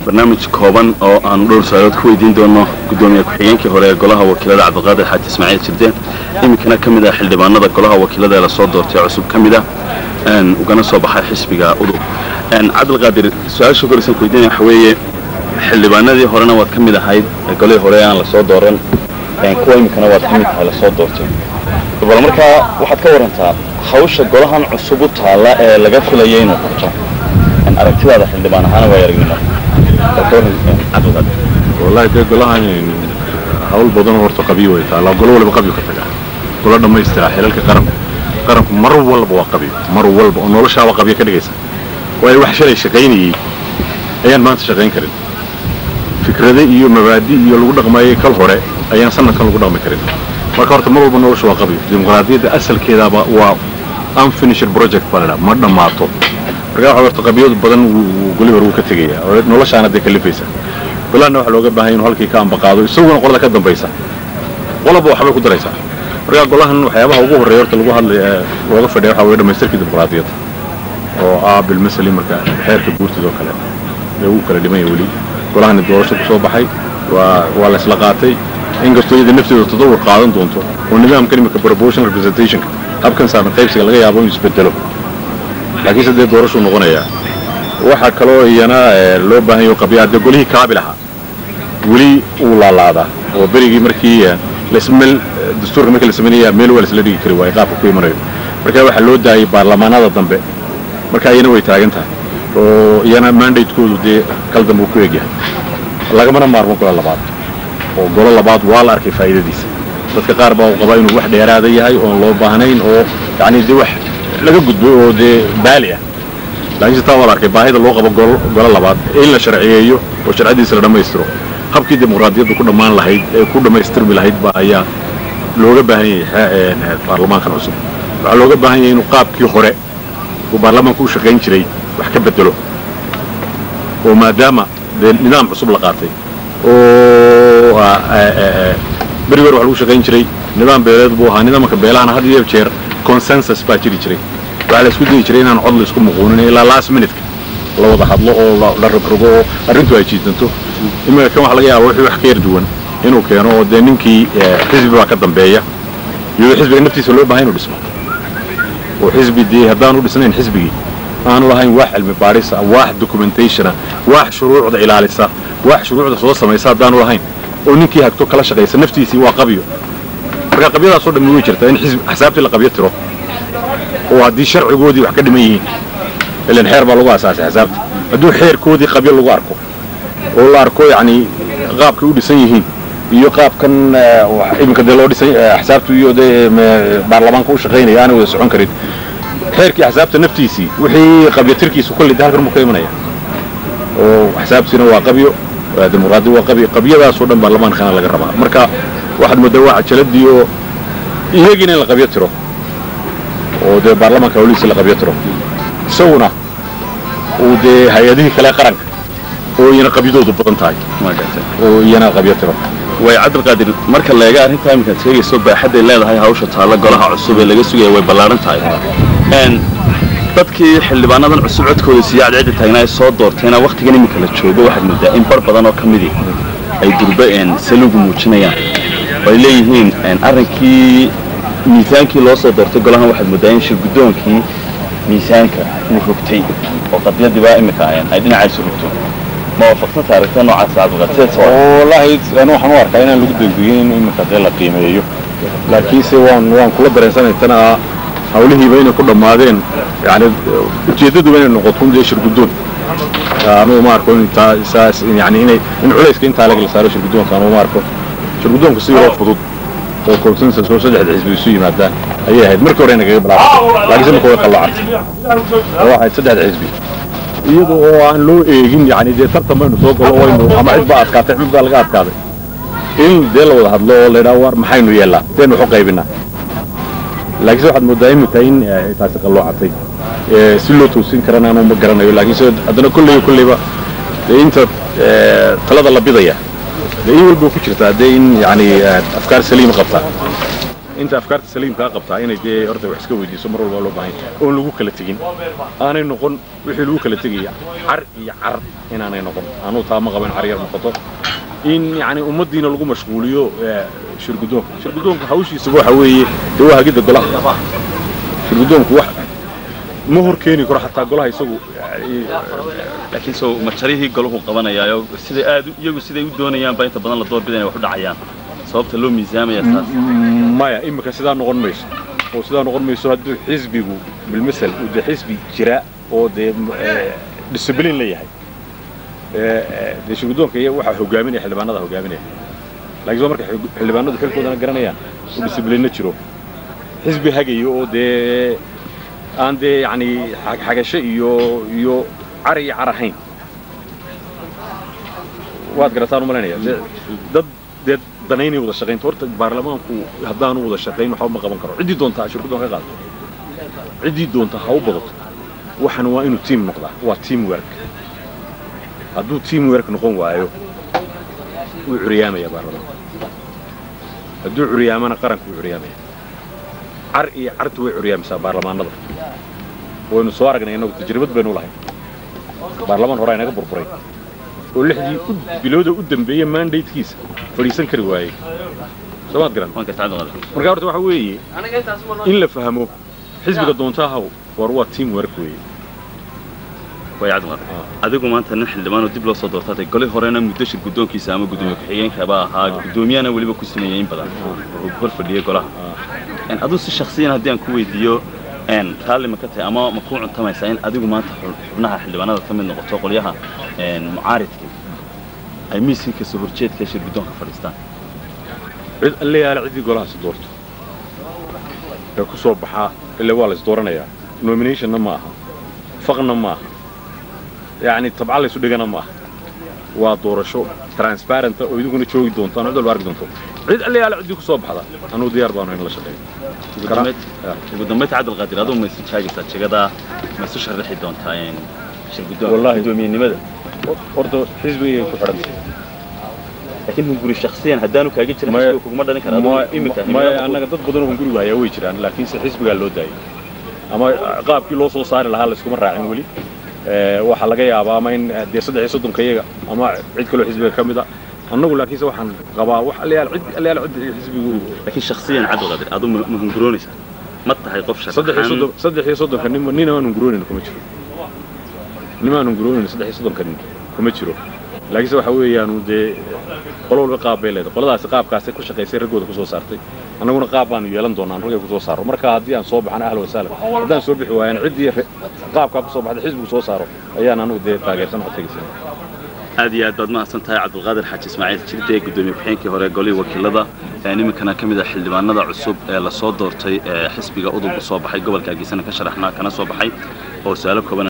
barnaamij kooban oo aan dhowr su-aalood ku weydiin doono guddoomiye ku-xigeenkii hore ee golaha wakiilada cabdiqaadir xaaji ismaaciil jirde iminkana ka mid ah xildhibaanada golaha wakiilada ee lasoo doortay cusub ka mid ah ugana soo baxay xisbiga udub cabdilqaadir su-aasha koreysan ku weydiinaya waxa weeye xildhibaanadii horena waad ka mid ahayd golihii hore aan lasoo dooran kuwa iminkana waad ka mid tahay lasoo doortay bal markaa waxaad ka warantaa hawsha golahan cusub u taalla ee laga filaya inuu qabto aragtidaada xildhibaan ahaana waa aragnimo cabdilqaadir wallahi dee golahan hawl badan horta qabiyo way taallaa golo walba qabyo ka tagaa golo dhammaystira xilalka qaranku qaranku mar walba waa qabyo mar walba oo noloshaaba qabyo ka dhigaysa waayo wax shalay shaqaynayey ayaan maanta shaqayn karin fikrade iyo mabaadi iyo lagu dhaqmayay kal hore ayaan sanadkan lagu dhaqmi karin marka horta mar walba nolosha waa qabyo dimuqraadiyadda asalkeedaaba waa unfinished project baa ladhaa ma dhammaato marka waxa horta qabyadu badan goli hore wuu ka tegayaa oo noloshaana dee kalifaysa golahanna waxa looga baahan inuu halkii ka ambaqaado isaguna qolada ka dambaysa qolaba waxbay ku daraysaa marka golahan waxyaabaha ugu horreeya horta lagu hadlay looga fadhiya waxa weye dhamaystirkii dimuqraadiyadda oo ah bilmasali marka xeerka guurtidoo kale ee uu kala dhimanya weli golahani doorasho ku soo baxay waa waa la isla qaatay inkastoo iyada nafteedu tadawur qaadan doonto oo nidaamkan imika proportional representationka habkan saaran qaybsiga laga yaabo inuu isbedelo laakiinse dee doorashuu noqonayaa waxaa kaloo iyana loo baahan yaho qabyaa dee golihii kaabil ahaa weli uu laalaadaa oo berigii markii lasmel dastuurka markii la samaynaya meel waa laisla dhigi kari waayo qaabka ku imanayo marka waxaa loo daayay baarlamaanada dambe marka iyana way taagan tahay oo iyana mandatekoodu dee kal dambe uu ku egyahay lagamana maarmo golo labaad oo golo labaad waa la arkay faa'iidadiisa dadka qaar baa uu qabaa inuu wax dheeraada yahay oon loo baahnayn oo yacni dee wax laga gudbay oo dee baali ah laakiinse taa waa la arkay baahida loo qabo golo labaad in la sharciyeeyo oo sharcadiisa la dhammaystiro habkii dimuqraadiyaddu ku dhammaan lahayd ee ku dhammaystirmi lahayd baa ayaa looga baahan yahay baarlamaankan cusub waxaa looga baahan yahay inuu qaabkii hore uu baarlamaanku u shaqayn jiray wax ka bedelo oo maadaama dee nidaam cusub la qaatay oo beri wer wax lagu shaqayn jiray nidaam beeleed buu ahaa nidaamka beelahana had iyo jeer consensus baa jiri jiray waxaa la isku dayi jiray inaan cod la isku muquunin ilaa last minute la wada hadlo oo la rogrogo oo arrintu ay jiidanto imika kan waxa laga yaaba wixii wax ka yar duwan inuu keeno oo dee ninkii xisbi baa ka dambeeya iyadoo xisbiga naftiisa loo bahay inuu dhismo oo xisbi dee haddaan u dhisnayn xisbigii aanu lahayn wax cilmi baadhisa wax documentationa wax shuruucda ilaalisa wax shuruucda soo samaysa haddaanu lahayn oo ninkii hagto kala shaqaysa naftiisii waa qabyo marka qabyadaasoo dhammi way jirtaa in xisbi axsaabtii la qabyo tiro oo haddii sharcigoodii wax ka dhiman yihiin ilan xeer baa lagu asaasay axsaabta hadduu xeerkoodii qabyo lagu arko oo la arko yacni qaabkay u dhisan yihiin iyo qaabkan iminka dee loo dhisay axsaabtu iyo dee baarlamaanka u shaqaynaya aanay wada socon karin xeerkii axsaabta naftiisii wixii qabyatirkiisu kolley de halkan buu ka imanaya oo axsaabtiina waa qabyo dimuqraadi waa qabyo qabyadaasoo dhan baarlamaankana laga rabaa marka waxaad moodaa waa cajaladii oo iyagiina in la qabyo tiro oo dee baarlamaanka hawlihiisa la qabyo tiro isaguna uu dee hay-adihii kale qaranka oo iyana qabyadoodu badan tahay oo iyana qabyo tiro way cabdilqaadir marka la eega arrintaa iminkaad sheegayso baaxadday leedahay hawsha taalla golaha cusub ee laga sugaya way ballaaran tahay dadkii xildhibaanadan cusub codkooda siiya cadceedda taagnaa ee soo doortayna wakhtigan iminka la joogo waxaad moodaa in bar badan oo ka midii ay durba salugu muujinayaan oo ay leeyihiin arrinkii miisaankii loo soo doortay golahan waxaad moodaa in shir guddoonkii miisaanka uu rogtay oo qadiyadiibaa iminka ay dhinacaysu rogto ma waafaqsanta aragtida noocaas cabdilqaadir wallaahi anu waxaan u arkaa inaan lagu dambeeyey in iminka dee la qiimeeyo laakiinse waan waan kula dareensanay tana hawlihiiba inay ku dhammaadeen yani ujeeddaduba inay noqoto dee shirguddoon anugu ma arko in intaa saas yani inay in culayska intaa laga la saaro shirguddoonka anugu ma arko shirguddoonka si yaroo fudud oo consensus oo saddexda xisbi isu yimaadaan ayay ahayd markii hore nagaga bilaabatay laakiinse marka way qalloocantay oo waxayd saddexda xisbi iyada oo aan loo eegin yani dee tartan baynu soo galo waynu ama cid baa adkaatay cid baa laga adkaaday in dee la wada hadlo oo la yidhaha war maxaynu yeellaa sidaynu waxu qaybinaa laakiinse waxaad moodaa imika in taasi qalloocatay si loo toosin karana anu ma garanayo laakiinse haddana kolleyba kolleyba dee inta talada la bidaya dee in walba ku jirtaa dee in yani afkaar saliima qabtaa inta afkaarta saliimkaa qabtaa inay dee horta wax iska weydiiso mar walba loo baahan yahay oon lagu kala tegin aanay noqon wixii lagu kala tegaya car iyo car inaanay noqon anuu taa ma qaban car yar noqoto in yacni ummaddiina lagu mashquuliyo shirgudoonka shirgudoonka hawshiisaba waxa weeye dee waa hagidda golaha shirgudoonku wax ma hor keeni karo xataa golaha isagu laakiin soo majarihii golahu qabanayaayo siday aad iyagu siday u doonayaanba inta badan la doorbida inay wax u dhacayaan sababta loo miisaamaya taas maya imika sidaa noqon mayso oo sidaa noqon mayso hadduu xisbigu bilmasel uu dee xisbi jira oo dee discibliin la yahay dee shirgudoonka iyo waxaa hogaaminaya xildhibaanada hogaaminaya laakiin soo marka xildhibaanadu xilkoodana garanayaan oo discibliinna jiro xisbi hagayo oo dee aan dee yacni xagasho iyo iyo car iyo car ahayn waad garataan u malaynaya dad dee danaynay wada shaqaynta horta baarlamaanku haddaanu wada shaqayn waxba ma qaban karo ciddii doontaa shirkudoon ka qaadato ciddii doonta ha u badato waxan waa inuu tiim noqdaa waa team work hadduu team work noqon waayo wuu curyaamaya baarlamaanku hadduu curyaamana qaranku wuu curyaamaya car iyo cartu way curyaamaysaa baarlamaanada waynu soo aragnay innagu tajribad baynu lahayn baarlamaan horaa inaga burburay oo lixdii bilooda u dambeeyey mandatekiisa fadhiisan kari waayey soomaad garan marka horta waxa weeye in la fahmo xisbiga doontaahaw war waa team work weeye way cadmar adigu maanta nin xildhibaan oo dib loo soo doortaatay goli horena muddo shir guddoonkiisa ama guddoomiye ku-xigeenkaba ahaa guddoomiyahana weliba ku sameeyey in badan oo hor fadhiyey golaha aduu si shaksiyan haddii aan ku weydiiyo raalli ma ka tahay ama ma kuu cuntamaysaa in adigu maanta xubnaha xildhibaanada ka mid noqoto qolyaha mucaaridka ay miiskii kasoo horjeedka shir guddoonka fadhiistaan cid alle yaala ciddii golahaasi doorto ee ku soo baxaa ile waa lays dooranayaa nominationna ma aha faqna ma aha yacni tabca laysu dhigana ma aha waa doorasho transparenta oo idiguna joogi doontaan cid walba arki doonto cid alle yaala ciddii ku soo baxda anuu diyaar baanu in la shaqeeyo ugu dambaynta cabdilqaadir aduu ma isu taagaysaa jagadaa ma isu sharaxi doontaa shir guddoomiyenimada horta xisbigay ku xidhantay laakiin hunguri shaksiyan haddaanu kaaga jirin xisbiga kuguma dhalin kara imika maya annaga dad badanoo hungurigu hayaa way jiraan laakiinse xisbigaa loo daayay ama qaabkii loo soo saari lahaa layskuma raacin weli waxaa laga yaabaa ama in dee saddex iyo soddonka iyaga ama cid kaloo xisbiga ka mid a annagu laakiinse waxaan qabaa wax allayaal cid allayaal cid xisbigu laakiin shaksiyan cabdilqaadir aduu ma hunguroonaysaa ma tahay qof saddex iyo soddon saddex iyo soddonka nin nin aan hunguroonin kuma jiro nin aan hunguroonin saddex iyo soddonka nin kuma jiro laakiinse waxa weeyaan dee qolo walba qaab bay leedahay qoladaasi qaabkaasay ku shaqaysay raggooda ku soo saartay annaguna qaab baanu yeelan doonaa an raggay ku soo saaro marka haddii aan soo baxana ahlan wasahlan haddaan soo bixi waayana ciddii qaabkaa ku soo baxday xisbigu soo saaro ayaan anagu dee taageersan codkaygiisa aad iyo aad baad mahadsan tahay cabdilqaadir xaaji ismaaciil jirde gudoomiye ku-xigeenkii hore golihii wakiilada nimankana ka mid ah xildhibaanada cusub ee lasoo doortay ee xisbiga udub u soo baxay gobolka hargeysana ka sharaxnaa kana soo baxay oo su-aalo kooban